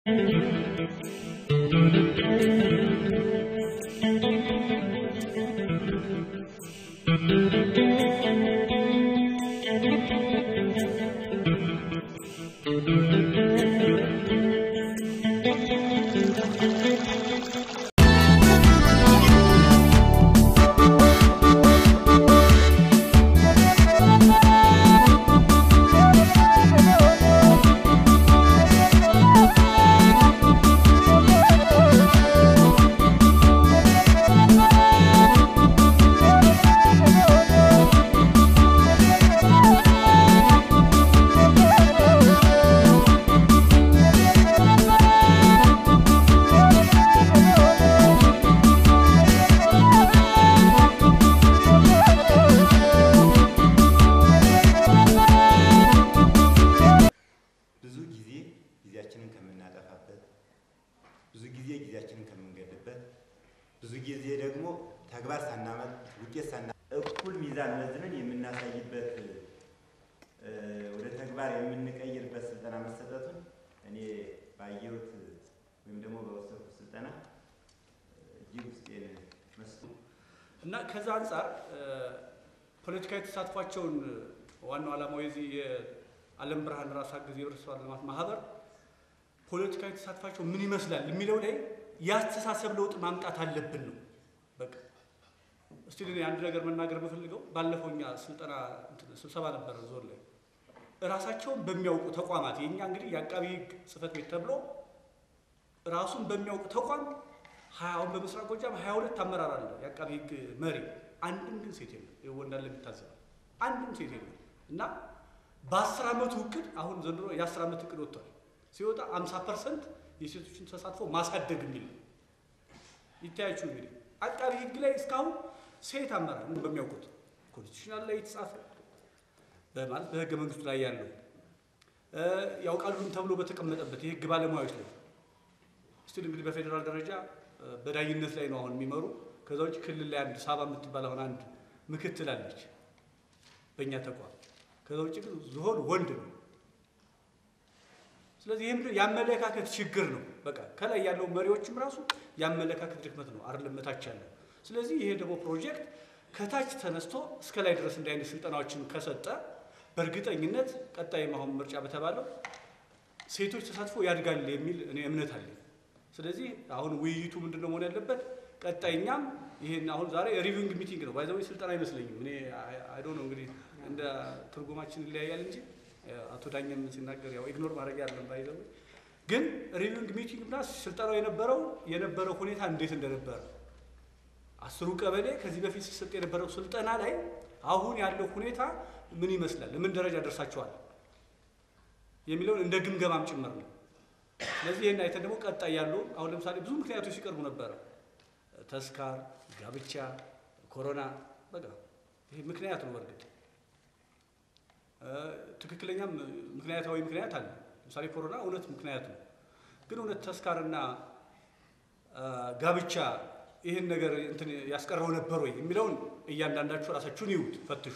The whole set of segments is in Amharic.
ብዙ ጊዜ ጊዜያችንን ከምናጠፋበት፣ ብዙ ጊዜ ጊዜያችንን ከምንገድበት፣ ብዙ ጊዜ ደግሞ ተግባር ሳናመጥ ውጤት ሳና እኩል ሚዛን መዝነን የምናሳይበት እ፣ ወደ ተግባር የምንቀይርበት ስልጠና መሰጠቱን እኔ ባየሁት ወይም ደግሞ በወሰድኩት ስልጠና እጅግ ውስጤን መስቶ እና ከዛ አንጻር እ፣ ፖለቲካዊ ተሳትፏቸውን ዋናው ዓላማው የዚህ የዓለም ብርሃን ራስ አገዝ የህብረተሰብ ልማት ማህበር ፖለቲካዊ ተሳትፏቸው ምን ይመስላል የሚለው ላይ የአስተሳሰብ ለውጥ ማምጣት አለብን ነው። በቃ እስቲ እኔ አንድ ነገር መናገር የምፈልገው ባለፈው እኛ ስልጠና እንትን ስብሰባ ነበረ ዞን ላይ ራሳቸውን በሚያውቁ ተቋማት የእኛ እንግዲህ የአቃቢ ህግ ጽህፈት ቤት ተብሎ ራሱን በሚያውቁ ተቋም ሀያውን በምስራቅ ጎጃም ሀያ ሁለት አመራር አለ የአቃቢ ህግ መሪ አንድም ግን ሴት የለም ይኸው እንዳለ የሚታዘበው አንድም ሴት የለም እና በአስር ዓመቱ እቅድ አሁን ዘንድሮ የአስር ዓመት እቅድ ወጥቷል ሲወጣ አምሳ ፐርሰንት የሴቶችን ተሳትፎ ማሳደግ የሚል ነው ይታያችሁ እንግዲህ አቃቢ ህግ ላይ እስካሁን ሴት አመራር በሚያውቁት ኮንስቲቱሽናል ላይ የተጻፈ በማለት በህገ መንግስቱ ላይ ያለው እ፣ ያውቃሉም ተብሎ በተቀመጠበት የህግ ባለሙያዎች ላይ ስቲል እንግዲህ በፌዴራል ደረጃ እ፣ በዳኝነት ላይ ነው አሁን የሚመሩ። ከዛ ውጭ ክልል ላይ አንድ ሳባ የምትባል አሁን አንድ ምክትል አለች በእኛ ተቋም። ከዛ ውጭ ግን ዝሆን ወንድ ነው። ስለዚህ ይህም የአመለካከት ችግር ነው። በቃ ከላይ ያለው መሪዎችም ራሱ የአመለካከት ድክመት ነው አይደለም እታች ያለው። ስለዚህ ይሄ ደግሞ ፕሮጀክት ከታች ተነስቶ እስከ ላይ ድረስ እንዲህ አይነት ስልጠናዎችን ከሰጠ በእርግጠኝነት ቀጣይም አሁን ምርጫ በተባለው ሴቶች ተሳትፎ ያድጋል የሚል እኔ እምነት አለኝ። ስለዚህ አሁን ውይይቱ ምንድን ነው መሆን ያለበት? ቀጣይኛም ይሄን አሁን ዛሬ ሪቪንግ ሚቲንግ ነው ባይዘዌ ስልጠና አይመስለኝም። እኔ አይዶ ነው እንግዲህ እንደ ትርጉማችን ይለያያል እንጂ አቶ ዳኘም ሲናገር ያው ኢግኖር ማድረግ ያለን ባይዘዌ ግን ሪቪንግ ሚቲንግ እና ስልጠናው የነበረው የነበረው ሁኔታ እንዴት እንደነበረ አስሩ ቀበሌ ከዚህ በፊት ሲሰጥ የነበረው ስልጠና ላይ አሁን ያለው ሁኔታ ምን ይመስላል፣ ምን ደረጃ ደርሳችኋል የሚለውን እንደ ግምገማም ጭምር ነው። ስለዚህ ይህን አይተን ደግሞ ቀጣይ ያሉ አሁን ለምሳሌ ብዙ ምክንያቶች ሲቀርቡ ነበረ። ተስካር፣ ጋብቻ፣ ኮሮና በቃ ይሄ ምክንያት ነው። በእርግጥ እ፣ ትክክለኛም ምክንያታዊ ምክንያት አለ። ለምሳሌ ኮሮና እውነት ምክንያት ነው። ግን እውነት ተስካርና እ፣ ጋብቻ ይህን ነገር እንትን ያስቀረው ነበር ወይ የሚለውን እያንዳንዳችሁ ራሳችሁን ይዩት፣ ፈትሹ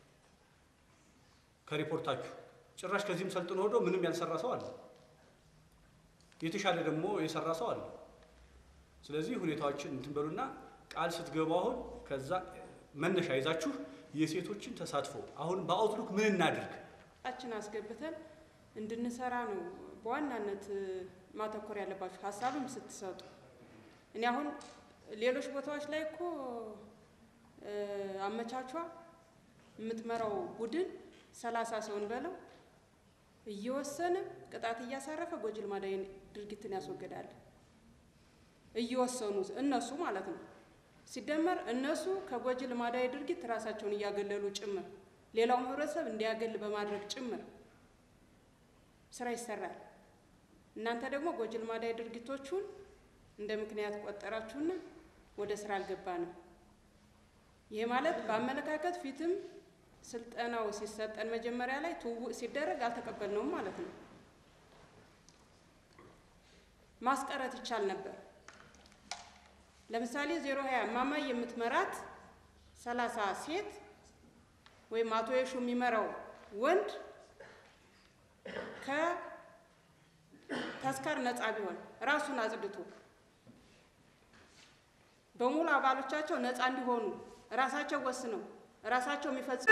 ከሪፖርታችሁ። ጭራሽ ከዚህም ሰልጥኖ ሄዶ ምንም ያልሰራ ሰው አለ፣ የተሻለ ደግሞ የሰራ ሰው አለ። ስለዚህ ሁኔታዎችን እንትን በሉና ቃል ስትገቡ አሁን ከዛ መነሻ ይዛችሁ የሴቶችን ተሳትፎ አሁን በአውትሉክ ምን እናድርግ ችን አስገብተን እንድንሰራ ነው በዋናነት ማተኮር ያለባችሁ ሀሳብም ስትሰጡ። እኔ አሁን ሌሎች ቦታዎች ላይ እኮ እ፣ አመቻቿ የምትመራው ቡድን ሰላሳ ሰውን በለው እየወሰነ ቅጣት እያሳረፈ ጎጂ ልማዳዊ ድርጊትን ያስወግዳል። እየወሰኑ እነሱ ማለት ነው። ሲደመር እነሱ ከጎጂ ልማዳዊ ድርጊት ራሳቸውን እያገለሉ ጭምር ሌላው ህብረተሰብ እንዲያገል በማድረግ ጭምር ስራ ይሰራል። እናንተ ደግሞ ጎጂ ልማዳዊ ድርጊቶቹን እንደ ምክንያት ቆጠራችሁና ወደ ስራ አልገባንም። ይሄ ማለት በአመለካከት ፊትም ስልጠናው ሲሰጠን መጀመሪያ ላይ ትውውቅ ሲደረግ አልተቀበልነውም ማለት ነው። ማስቀረት ይቻል ነበር። ለምሳሌ ዜሮ ሀያ እማማ የምትመራት ሰላሳ ሴት ወይም አቶ የሹ የሚመራው ወንድ ተስካር ነፃ ቢሆን ራሱን አጽድቶ በሙሉ አባሎቻቸው ነፃ እንዲሆኑ ራሳቸው ወስነው ራሳቸው የሚፈጽሙ